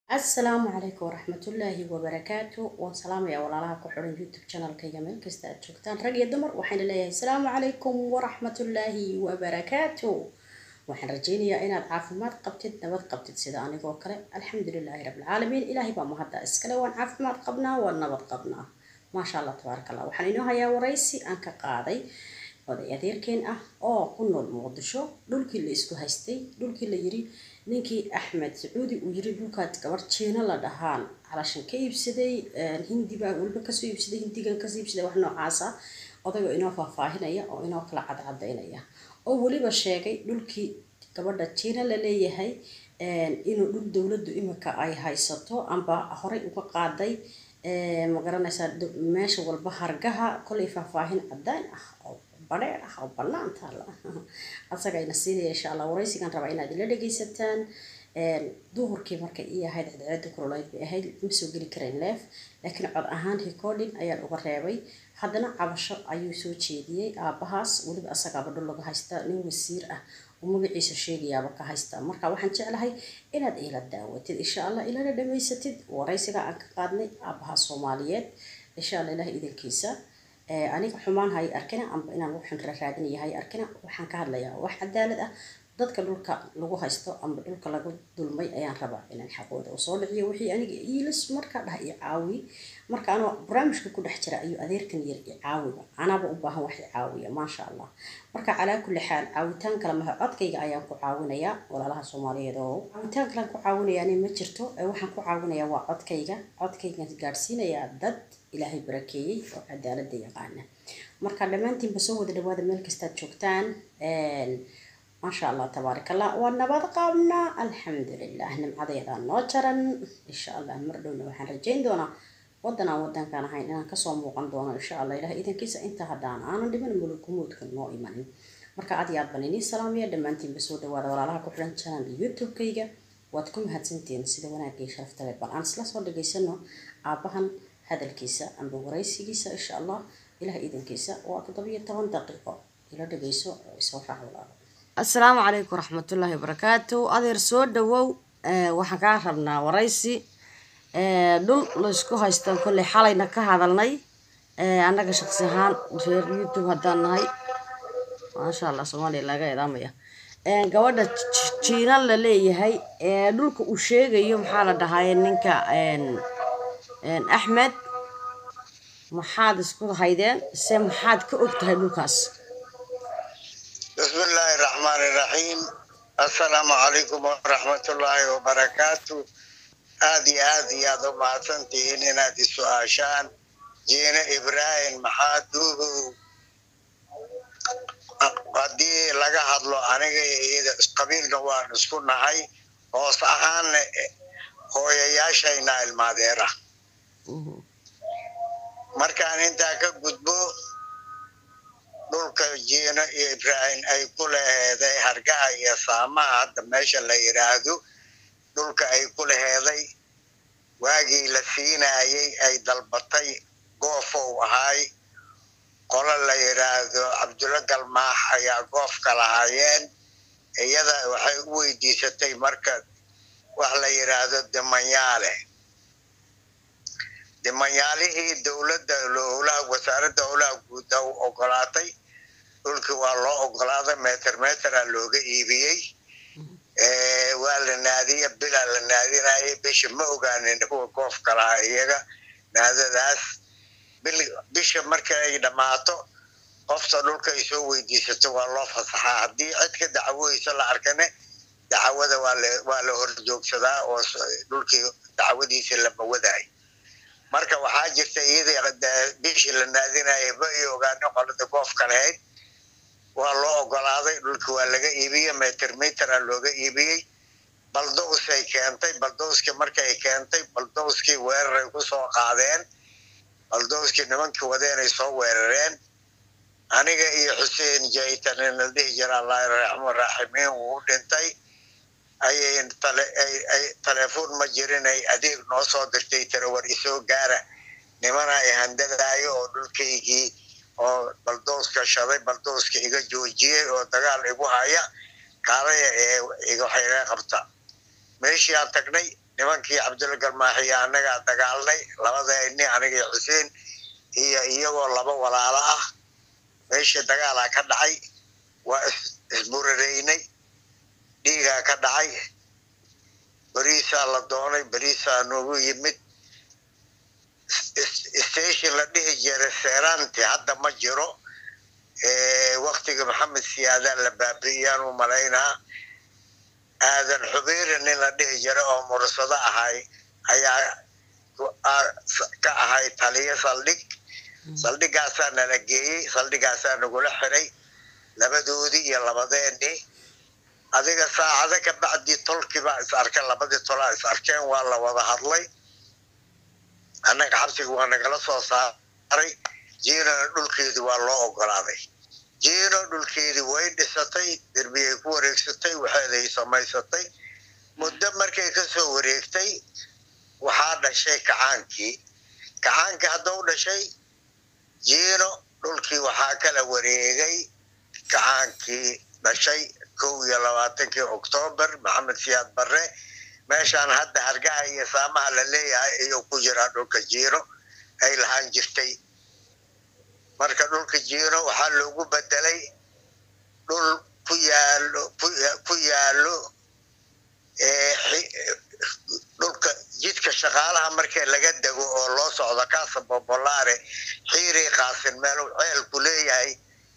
asalaamu calaykum waraxmatullaahi wabarakaatu waan salaamaya walaalaha ku xiran youtube channelkayga meel kasta aad joogtaan rag iyo dumar waxayna leeyahay asalaamu calaykum waraxmatullaahi wabarakaatu waxaan rajeynayaa inaad caafimaad qabtid nabad qabtid sida anigoo kale alxamdulilaahi rabbilcaalamiin ilaahay baa mahadda iskale waan caafimaad qabnaa waan nabad qabnaa maasha allah tabaaraka allah waxaan inoo hayaa waraysi aan ka qaaday oday adeerkeen ah oo ku nool muqdisho dhulkii la isku haystay dhulkii la yiri ninkii axmed sacuudi uu yiri dhulkaad gabar jiino la dhahaan calashan ka iibsaday hindi baa weliba kasoo iibsaday hindigan kasoo iibsaday wax noocaasa odaygo inoo faahfaahinaya oo inoo kala cadcadaynaya oo weliba sheegay dhulkii gabadha jiina la leeyahay inuu dhul dowladdu imika ay haysato amba horey uga qaaday ma garanaysaa meesha walba hargaha kolay faahfaahin cadaan ah oo badheer ah oo bannaan taala asagayna siinaya insha allah waraysigan rabaa inaad ila dhegaysataan duhurkii markay ii ahayd cadceeda kuloleyd bay ahayd ma soo geli karayn leef laakiin cod ahaan recording ayaan uga reebay haddana cabasho ayuu soo jeediyey aabahaas weliba asagaaba dhul laga haystaa nin wasiir ah oo magaciisa sheegayaaba ka haystaa marka waxaan jeclahay inaad ila daawatid insha allah ilana dhamaysatid waraysiga aan ka qaadnay aabaha soomaaliyeed insha allah ilaah idankiisa aniga xumaan hay arkina amba inaan waxaan raadinaya hay arkina waxaan ka hadlayaa wax cadaalad ah dadka dhulka lagu haysto amba dhulka lagu dulmay ayaan rabaa inaan xaqooda usoo dhiciyo wixii aniga iilis markaa dhah i caawi marka anoo barnaamijka ku dhex jira ayuu adeerkan yar i caawiba anaaba u baahan wax i caawiya maasha allah marka calaa kulli xaal caawitaan kale maha codkayga ayaan ku caawinayaa walaalaha soomaaliyeed oo caawitaan kalean ku caawinayaani ma jirto waxaan ku caawinayaa waa codkayga codkaygan gaadhsiinayaa dad ilaahay barakeeyey oo cadaalada yaqaana marka dhammaantiinba soo wada dhawaada meel kastaad joogtaan maasha allah tabaarak allah waa nabad qaabnaa alxamdulilah nimcadeedaan noo jaran insha allah mar dhowna waxaan rajeyn doonaa wadan aan wadankaan ahayn inaan kasoo muuqan doono insha allah ilaah idankiisa inta haddaan aanan dhiman mulugumuudka noo imanin marka aad iyo aad baan inii salaamaya dhammaantiinba soo dhawaada walaalaha ku xiran channel youtube-kayga waad ku mahadsantihiin sida wanaagga iyo sharafta leh bal aan isla soo dhageysano aabahan hadalkiisa amba waraysigiisa insha allah ilaah idankiisa waa toddobiyo toban daqiiqo ila dhageyso oo isoo raac walaalo asalaamu calaykum waraxmatullaahi wabarakaatu adeer soo dhawow waxaan kaa rabnaa waraysi dhul laysku haysto kolley xalayna ka hadalnay annaga shaqsi ahaan reer youtube haddaan nahay maasha allah soomaaliya laga idaamaya gabadha jiina la leeyahay dhulka uu sheegayo maxaa la dhahaye ninka axmed maxaad isku haydeen se maxaad ka og tahay dhulkaas بسم الله الرحمن الرحيم السلام عليكم ورحمة الله وبركاته آدي آدي يا ذو ما سنتين نادي سؤاشان جينا إبراهيم محادوه قدي لغا هدلو أنيغا إيدا قبيل نوان اسكونا هاي hoos ahaan hooyayaashayna ilmaadeera markaan intaa ka gudbo dhulka jiino iyo ibraahim ay ku laheeday hargaha iyo saamaha hadda meesha la yidhaahdo dhulka ay ku laheeday waagii la siinayay ay dalbatay goofow ahaay qolo la yidhaahdo cabdulla galmaax ayaa goofka lahaayeen iyada waxay u weydiisatay marka wax la yidhaahdo dimanyaale dimanyaalihii dowladda howlaha wasaaradda howlaha guuda u ogolaatay dhulkii waa loo ogolaaday meter metera looga iibiyey waa la naadiya bilaa la naadinayay bisha ma ogaanin kuwa goofka lahaa iyaga naadadaas bisha marka ay dhammaato qofta dhulka ay soo weydiisato waa loo fasaxaa haddii cid ka dacwoysa la arkane dacwada waa la horjoogsadaa oo dhulkii dacwadiisa lama wadaay marka waxaa jirta iyadii bishii la naadinaya ma ay ogaano qolada goofka lahayd waa loo ogolaaday dhulki waa laga iibiyey meter metera looga iibiyey baldowsay keentay baldowskii markay keentay baldowskii weeraray ku soo qaadeen baldowskii nimankii wadeenay soo weerareen aniga iyo xuseen jaytan la dhihi jira allah raxmu raaximiin wuu dhintay ayay telefoon ma jirin ay adeeg noo soo dirtay tarawar isoo gaara nimana ay handadaayo oo dhulkaygii oo baldowska shaday baldowska iga joojiyey oo dagaal igu haya kaalaya ee waxayga qabta meeshii aan tagnay nimankii cabdulla galmaaxiya annagaa dagaalnay labadayni anigii xuseen iyo iyagoo laba walaalo ah meeshii dagaalaa ka dhacay waa isburaraynay dhiigaa ka dhacay beriisaa la doonay beriisaa noogu yimid station la dhihi jiray seeraanti hadda ma jiro waktiga maxamed siyaadaa la baabi'iyaan u malaynaa aadan xubeeri nin la dhihi jiray oo mursado ahay ayaa ka ahay taliyo saldhig saldhigaasaa nala geeyey saldhigaasaa nagula xiray labadoodii iyo labadeenii adiga saacado ka bacdii tolkiibaa is arkeen labadii tolaa is arkeen waa la wada hadlay annaga xabsiga waa nagala soo saaray jiinana dhulkeedii waa loo ogolaaday jiino dhulkeedii way dhisatay derbiyay ku wareegsatay waxeeday samaysatay muddo markay ka soo wareegtay waxaa dhashay kacaankii kacaankii haddau dhashay jiino dhulkii waxaa kala wareegay kacaankii dhashay kow iyo labaatankii oktoobar maxamed siyaad barre meeshaan hadda hargaha iyo saamaha la leeyahay ayuu ku jiraa dhulka jiino ay lahaan jirtay marka dhulka jiino waxaa loogu bedelay dhul ku yaalo ku yaalo dhulka jidka shaqaalaha markii laga dego oo loo socdo kaasa bobolaare xiirii qaasin meel ceel ku leeyahay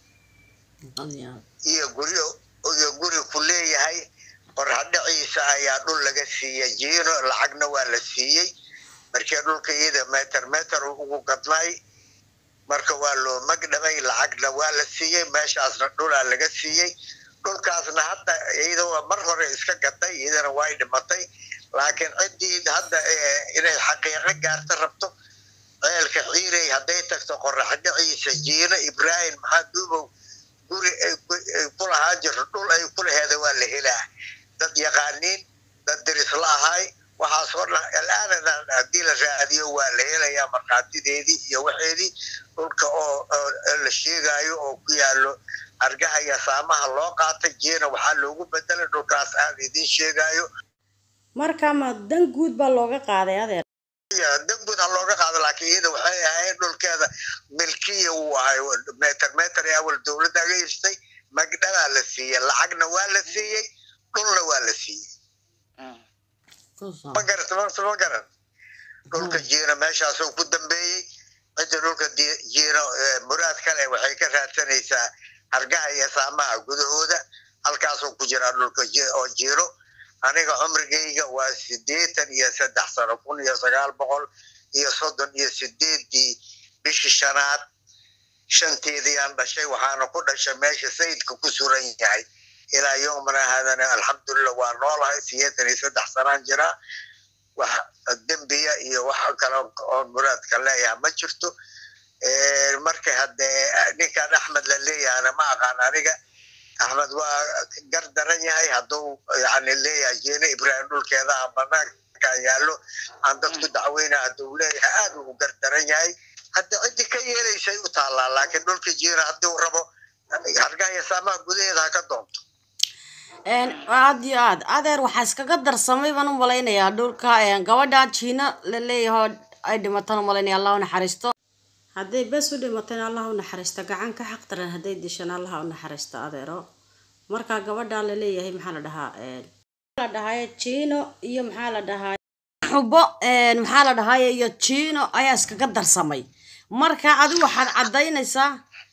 iyo guryo iyo guri ku leeyahay qorhadhaciisa ayaa dhul laga siiyey jiino lacagna waa la siiyey markii dhulka iyada meter meter ugu gadnay marka waa loo magdhamay lacagna waa la siiyey meeshaasna dhulaa laga siiyey dhulkaasna hadda iyadoo mar hore iska gaday iyadana way dhimatay laakiin ciddii hadda inay xaqiiqo gaarta rabto ceelka ciirey hadday tagto qoraxdhaciisa jiino ibraahim maxaa duubow guri ay ku lahaan jirto dhul ay ku laheeda waa la helaa dad yaqaaniin dad dirisla ahay waxaasoo dhan alaana haddii la raadiyo waa la helayaa markhaatideedii iyo waxeedii dhulka oo la sheegaayo oo ku yaalo argaha iyo saamaha loo qaatay jiina waxaa loogu bedelay dhulkaas aan idiin sheegaayo marka ma dan guud baa looga qaaday adeer dan guud ha looga qaado laakiin iyada waxay ahayd dhulkeeda milkiya uu ahay meter meter ee awal dowladda aga iibsatay magdhabaa la siiyey lacagna waa la siiyey dhulna waa la siiyey ma garata marta ma garan dhulka jiina meeshaasoo ku dambeeyey cidda dhulka jiino muraad kale waxay ka raadsanaysaa hargaha iyo saamaha gudahooda halkaasoo ku jiraa dhulka oo jiiro aniga cumrigayga waa sideetan iyo saddex sano kun iyo sagaal boqol iyo soddon iyo sideedii bishii shanaad shanteediiyaan dhashay waxaana ku dhashay meesha sayidka ku suran yahay ilaa yomana haadana alxamdulillah waa noolahay sideetan iyo saddex sanaan jiraa wax dembiya iyo wax kale oo muraadka leeyaha ma jirto marka haddee ninkan axmed la leeyahana ma aqaan aniga axmed waa gar daran yahay hadduu yani leeyahay jeene ibraahim dhulkeeda aan banaankan yaallo aan dadku dacweyna hadduu leeyahay aad uu gar daran yahay hadda ciddii ka yeelaysay u taallaa laakiin dhulka jiina haddii uu rabo hargahaya saamaha gudaheeda ha ka doonto aad iyo aad adeer waxaa iskaga darsamay baan u malaynayaa dhulka gabadha jiina la leeyaho ay dhimataan u malaynaya allah u naxariisto hadday bes u dhimateen allah u naxariisto gacan ka xaq daran hadday dishaan allah u naxariisto adeero marka gabadha la leeyahay maxaa la dhahaa la dhahay jiino iyo maxaa la dhahaa xubo maxaa la dhahay iyo jiino ayaa iskaga darsamay marka adigu waxaad caddaynaysaa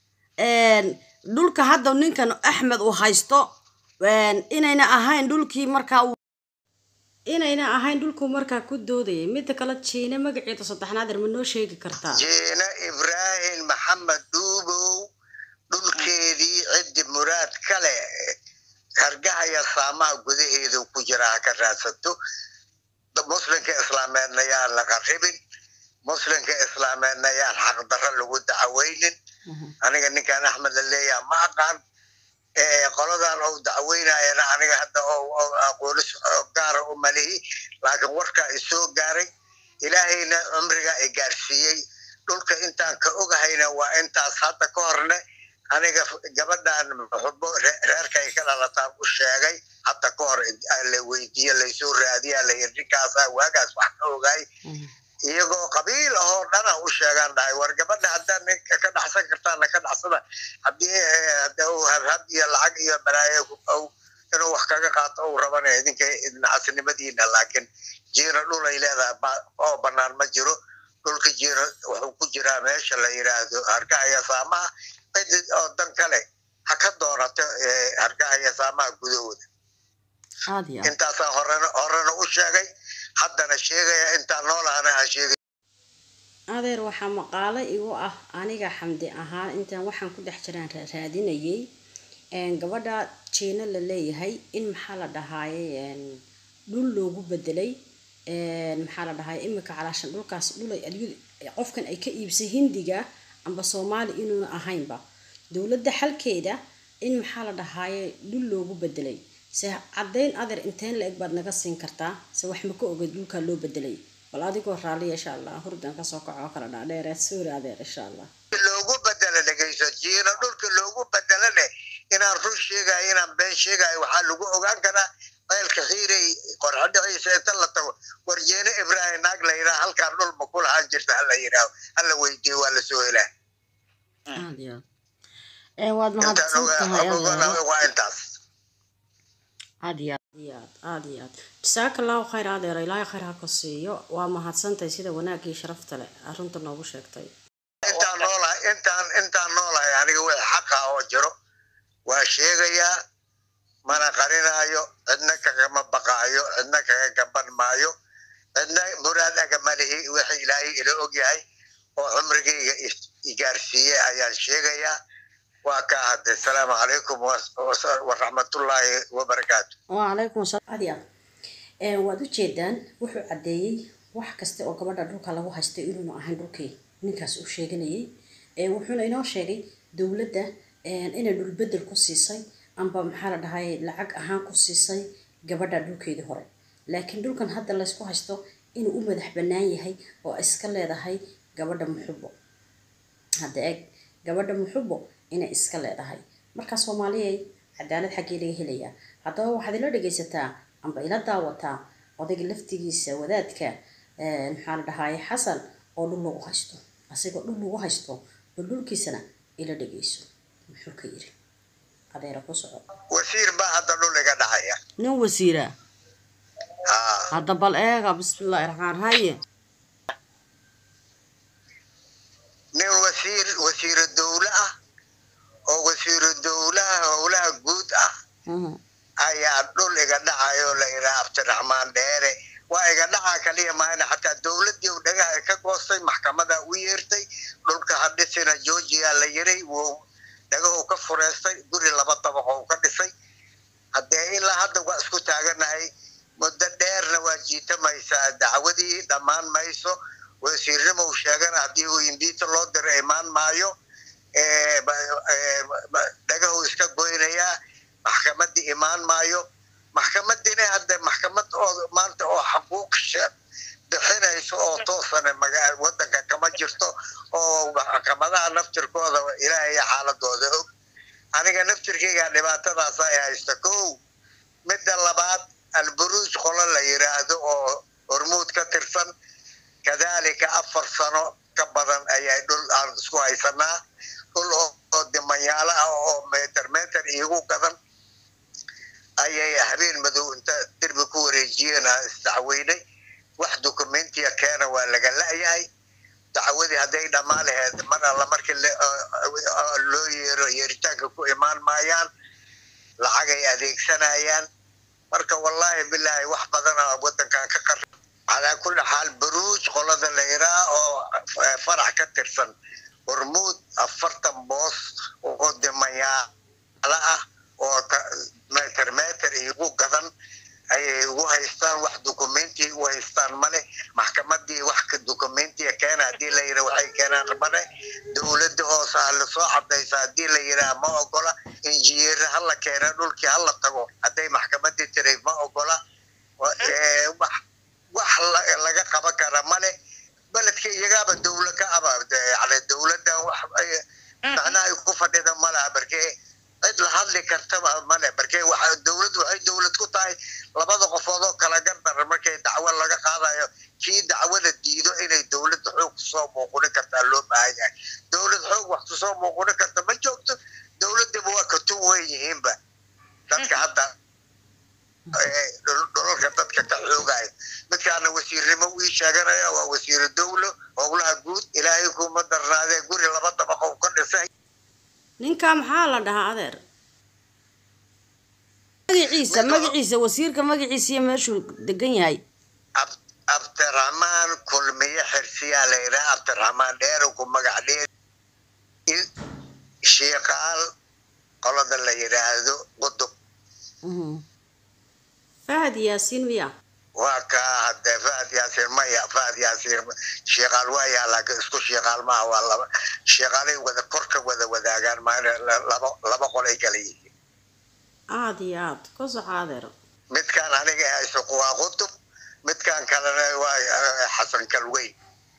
dhulka hadda ninkan axmed uu haysto inayna ahayn dhulkii markaa inayna ahayn dhulkuu markaa ku doodayay midda kale jiine magaceeda saddexnaad ma noo sheegi kartaa jiine ibraahim maxamed duubow dhulkeedii ciddi muraad kale hargahaya saamaha gudaheedu ku jira ha ka raadsato muslimka islaameedna yaan la qarribin muslimka islaameedna yaan xaqdarro lagu dacweynin aniga ninkan axmed la leeyaha ma aqaan qoladan ou dacweynayana aniga hadda aqoonis gaara u malihi laakiin warkaa isoo gaaray ilaahayna cumriga i gaarsiiyey dhulka intaan ka ogahayna waa intaas hadda ka horne aniga gabadhan muxubo reerkay ka dhalataan u sheegay hadda ka hor la weydiiye laysoo raadiya la yiri ninkaasa waagaas wax ka ogaay iyagoo qabiil ahoo dhana u sheegaan dhahay war gabadha haddaa ninka ka dhacsan kartaana ka dhacsada haddii habhab iyo lacag iyo balaayo inuu wax kaga qaato uu rabana idinka nacasnimadiina laakiin jiina dhul ay leedahay oo banaan ma jiro dhulka jiina wuxuu ku jiraa meesha la yiraahdo hargahaya saamaha cid oo dan kale ha ka doonato hargahaya saamaha gudahooda intaasaa horena horena u sheegay haddana sheegaya intaan noolahana aan sheegay adeer waxaa maqaalo igu ah aniga xamdi ahaan intaan waxaan ku dhex jiraan raadinayay gabadha jiina la leeyahay in maxaa la dhahaaye dhul loogu bedelay maxaa la dhahay imika calaashan dhulkaas dhulay qofkan ay ka iibsay hindiga amba soomaali inuuna ahaynba dowladda xalkeeda in maxaa la dhahaaye dhul loogu bedelay se caddayn adeer inteen la eg baad naga siin kartaa se wax ma ka ogeed dhulkaa loo bedelay bal adigoo raalliya insha allah hurdan kasoo kaco oo kala dhaadheere suuri adeer insha allah loogu bedela dhegeyso jiina dhulka loogu bedelane inaan run sheegayo inaan been sheegayo waxaa lagu ogaan karaa ceelka xiirey qorxadhiciisa inta la tago warjeene ibraahim naag la yidhaha halkaan dhul ma ku lahaan jirta hala yidhaaho hala weydiiyo waa lasoo helaa waad mahadsantahay waa intaas aad iyo aad aad iyo aad jasaaka allahu khayr adeer ilaahay khayr ha ku siiyo waa mahadsantahay sida wanaagii sharafta leh arrinta noogu sheegtay intaan noolahay intaan intaan noolahay aniga wix xaqa oo jiro waa sheegayaa mana qarinaayo cidna kagama baqaayo cidna kaga gaban maayo cidna muraad agama lihi wixi ilaahay ila ogyahay oo cumrigayga igaarsiiyey ayaan sheegayaa waa ka hadde asalaamu calaykum waraxmatullaahi wabarakaatu wacalaykum asalaam aad iyo aad waad ujeedaan wuxuu caddeeyey wax kasta oo gabadha dhulka lagu haystay inuuna ahayn dhulkii ninkaas uu sheeganayay wuxuuna inoo sheegay dowladda inay dhulbedel ku siisay amba maxaa la dhahay lacag ahaan ku siisay gabadha dhulkeedii hore laakiin dhulkan hadda laysku haysto inuu u madax bannaan yahay oo iska leedahay gabadha muxubo hadda eeg gabadha muxubo inay iska leedahay marka soomaaliyay cadaalad xaggee laga helayaa haddaba waxaad ila dhegaysataa amba ila daawataa odayga laftigiisa wadaadka maxaa la dhahaye xasan oo dhul lagu haysto asigoo dhul lagu haysto bal dhulkiisana ila dhegayso muxuu ka yiri adeera ku soco wasiir baa hadda dhul iga dhacaya nin wasiira hadda bal eega bismillahi raxmaan haye nin wasiir wasiiro dowle ah oo wasiiro dowlaha howlaha guud ah ayaa dhul iga dhacayo la yidhaha abdiraxmaan dheere waa iga dhacaa kaliya maahana xataa dowladii u dhagaha ka goostay maxkamada u yeertay dhulka hadhisina georgia la yiray wuu dhagahu ka fureystay guri laba dabaqo u ka dhisay haddee ilaa hadda waa isku taaganahay muddo dheerna waa jiitamaysaa dacwadii dhammaan mayso wasiirnimo u sheegana haddii uu imbiita loo diro imaan maayo dhagahu iska goynayaa maxkamadii imaan maayo maxkamadina hadde maxkamad oo maanta oo xaquuq bixinayso oo toosana wadanka kama jirto oo maxkamadaha naftirkooda ilaahay xaaladooda og aniga naftirkeyga dhibaatadaasa ay haysta ko midda labaad alburuuj qolo la yiraahdo oo hormuud ka tirsan kadalika afar sano ka badan ayay dhul aan isku haysanaa dhul oo dimanyaalo ah oo meter meter iigu gadan ayay habeen madow inta derbi ku wareejiyeen isdacweynay wax dokumentiya keena waa laga la-yahay dacwadii hadday dhammaan laheed mar alla markii loo yeero yeeritaanka ku imaan maayaan lacagay adeegsanayaan marka wallaahi bilaahi wax badana wadankan ka qar calaa kulli xaal baruuj qolada la yiraa oo farax ka tirsan hormuud afartan boos oo dimayaalo ah oo meter meter igu gadan ayay ugu haystaan wax documenti u haystaan male maxkamadii wax documentiya keena hadii la yira waxay keenaan male dowladda hoose ha lasoo cadaysa hadii la yiraa ma ogola injineer hala keena dhulkii hala tago hadday maxkamadii tiray ma ogola wax laga qaban kara male beledka iyagaaba dowla ka aba yani dowladdan wax macnaha ay ku fadhida malaha haddii dacwada diido inay dowladda xoog kusoo muuquni kartaa loo baahan yahay dowlad xoog wax kusoo muuquni karta ma joogto dowladdiba waa ka tun weyn yihiinba dadka hadda dhulalka dadka ka xoogaya midkaana wasiirnimo wii sheeganaya waa wasiiru dowlo howlaha guud ilaahay kuma darnaadee guri laba dabaqo ka dhisay ninka maxaa la dhahaa adeer magaciisa magaciisa wasiirka magaciisa iyo meeshuu degan yahay abdiraxmaan kulmiye xirsiyaa la yidhaha abdiraxmaan dheerow magac dheer shiikaal qolada la yidhaahdo qudub fahad yaasiin miya waa kaa hadee fahad yaasiin maya fahad yaasiin shiikaal waa yaa laakiin isku shiikaal maaha waa laba shiikaalay wada korka wada wadaagaan maana laba laba qolay kala yihiin aada iyo aad ku soco adeer midkaan aniga hayso waa qutub midkaan kalena waa xasan kalweyn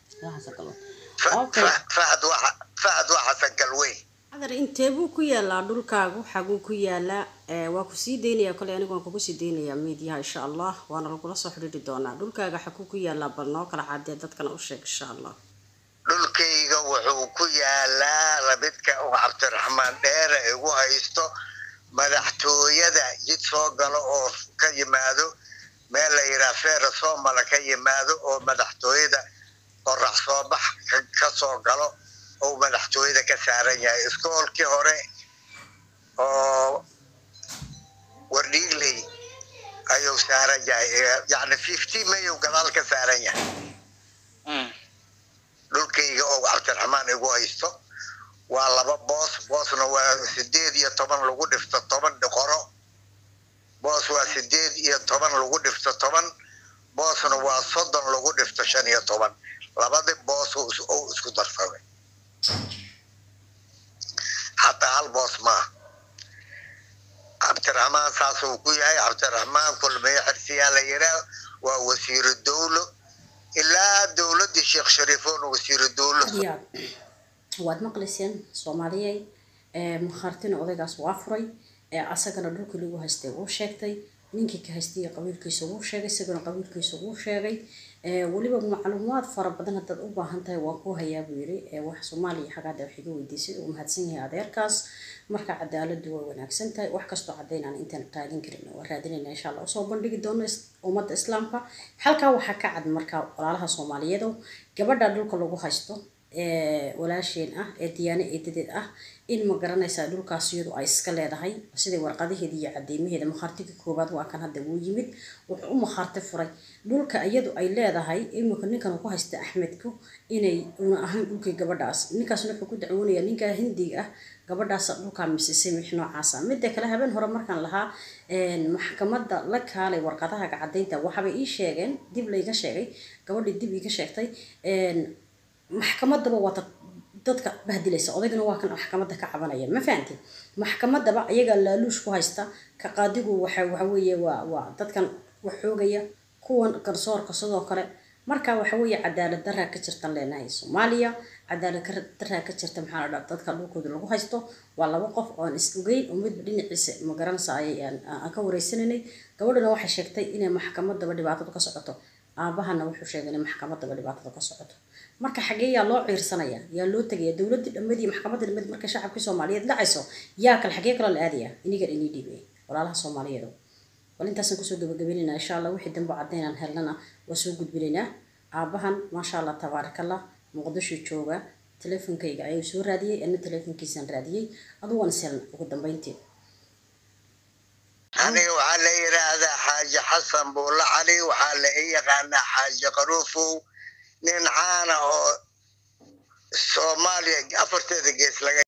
fahad waa fahad waa xasan kalweyn adeer intee buu ku yaalaa dhulkaagu xaguu ku yaalaa waa ku sii daynaya kole anigu waan kugu sii daynayaa miidiyaha insha allah waana lagula soo xidhiiri doonaa dhulkaaga xaguu ku yaalaa bal noo kala cadee dadkana u sheeg insha allah dhulkayga wuxuu ku yaalaa midka uu cabdiraxmaan dheere igu haysto madaxtooyada jid soo galo oo ka yimaado meel la yidhaha feera soomala ka yimaado oo madaxtooyada qorax soo bax ka soo galo oo madaxtooyada ka saaran yahay iskoolkii hore oo wardhiigley ayuu saaran yahay yani fifty mayu gadaal ka saaran yahay dhulkayga oo cabdiraxmaan igu haysto waa laba boos boosna waa sideed iyo toban lagu dhifto toban dhiqoro boos waa sideed iyo toban lagu dhifto toban boosna waa soddon lagu dhifto shan iyo toban labadi boos ou isku darsamay hataa hal boos maaha cabdiraxmaan saasuu ku yahay cabdiraxmaan kulmiye xirsiyaa la yidhaah waa wasiiru dowlo ilaa dowladii sheekh shariifoon wasiiru dowlo waad maqlayseen soomaaliyey makhaartina odaygaas waa furay asagana dhulkii lagu haystay wuu sheegtay ninkii ka haystay qabiilkiisa wuu sheegay isagana qabiilkiisa wuu sheegay weliba macluumaad fara badan haddaad u baahan tahay waan ku hayaa buu yiri wax soomaaliya xagaada wax iga weydiisay uu mahadsan yahay adeerkaas marka cadaaladu way wanaagsan tahay wax kastoo cadaynaan intaan raadin karin waa raadinayna insha allah usoo bandhigi doono ummadda islaamka halkaa waxaa ka cad marka walaalaha soomaaliyeed gabadha dhulka lagu haysto walaasheen ah ee diyaano eedadeed ah in ma garanaysaa dhulkaas iyadu ay iska leedahay siday warqadaheeda iyo cadeymaheeda makhaartiga koobaad waa kan hadda wuu yimid wuxuu u makhaarti furay dhulka iyadu ay leedahay imika ninkan ku haysta axmedku inay una ahayn dhulkii gabadhaas ninkaasna wuxuu ku dacwoonayaa ninkaa hindiga ah gabadhaas dhulkaa misisay wix noocaasa midda kale habeen hore markaan lahaa maxkamadda la kaalay warqadahaga cadaynta waxaabay ii sheegeen dib layga sheegay gabadhii dib iiga sheegtay maxkamadaba waa dadka bahdilaysa odaygana waa kan maxkamadda ka cabanaya ma fahanti maxkamadaba iyagaa laaluush ku haysta ka qaadigu waxa waxaweeye waa waa dadkan wax xoogaya kuwan garsoorka sidoo kale marka waxa weeye cadaalad daraa ka jirtan leenahay soomaaliya cadaalad daraa ka jirta maxaa la dadka dhulkooda lagu haysto waa laba qof oon is ogeyn oo midba dhinaciisa ma garanaysa aan ka wareysanaynay gabadhana waxay sheegtay inay maxkamadaba dhibaatadu ka socoto aabahana wuxuu sheegay inay maxkamadaba dhibaatada ka socoto marka xagee yaa loo ciirsanaya yaa loo tegaya dowladii dhammadii maxkamadda dhammadii marka shacabkii soomaaliyeed dhacayso yaa kale xagee kaloo la aadaya inigan inii dhiibay walaalaha soomaaliyeed bal intaasaan kusoo gabagabeynayna insha allah wixii dambe cadaynaan helnana waa soo gudbinaynaa aabahan maasha allah tabaarakallah muqdisho jooga teleefonkayga ayuu soo raadiyey ana teleefonkiisaan raadiyey adu waan is helna ugu dambeyntii aniga waxaa la yidhaahdaa xaaji xasan buulla cali waxaa la i yaqaanaa xaaji qaruufow nin caana oo soomaaliya afarteeda gees laga